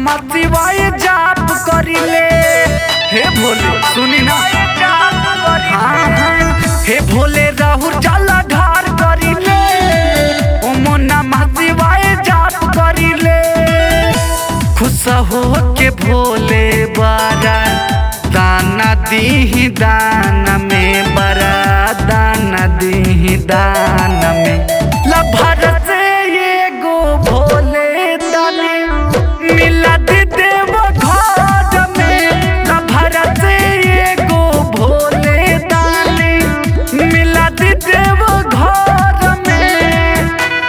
नमः शिवाय जाप करिले हे भोले सुनी ना हाँ हाँ हे भोले राहुल जाला ढार करिले ओम नमः शिवाय जाप करिले खुश हो के भोले बारा दाना दीही दान में बरा दाना दीही दान में लभर से ये गो भोले दानी मिला दे देव घर में लभर से ये गो भोले दानी मिला दे देव घर में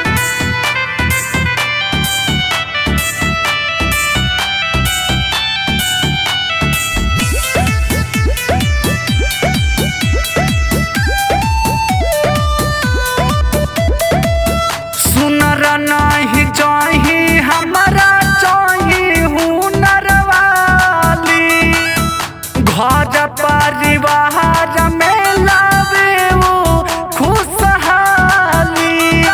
सुनर नहीं चाही हमारा चाही हुनर वाली घर परिवार में लावे वो खुशहाली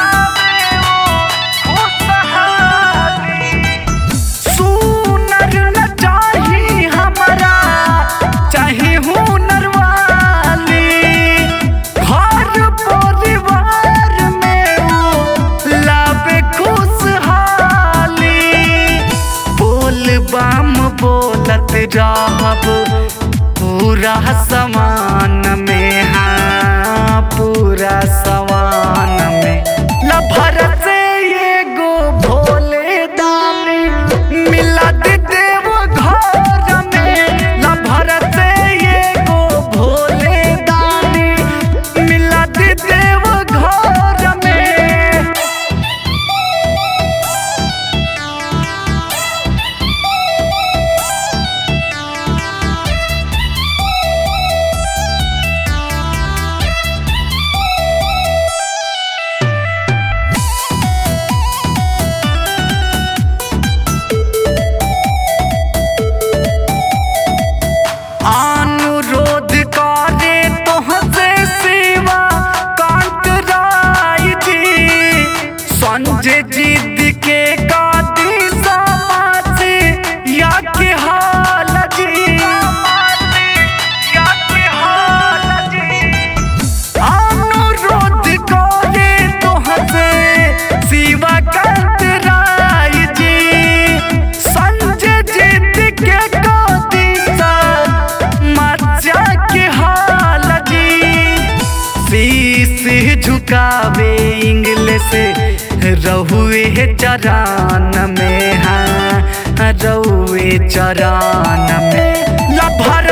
सुनर न चाही हमारा चाही हुनर वाली घर परिवार में वो लावे खुशहाली बोल बम बोलत रहब पूरा समान में हाँ पूरा समान में लभर से ये गो भोले दानी मिला दे देव घर में लभर से ये गो भोले दानी मिला दे देव घर में अनुरोध करे तोहसे सेवा कांत राय जी संजय जिद के कादी समाज या के हाल जी या के हाल जी अनुरोध करे तोहसे शिवा कांत राय जी संजय जिद के कादी मचा के हाल जी शीश झुकावे इंग्लिश रहुए चरान में हाँ रहुए चरान में लभर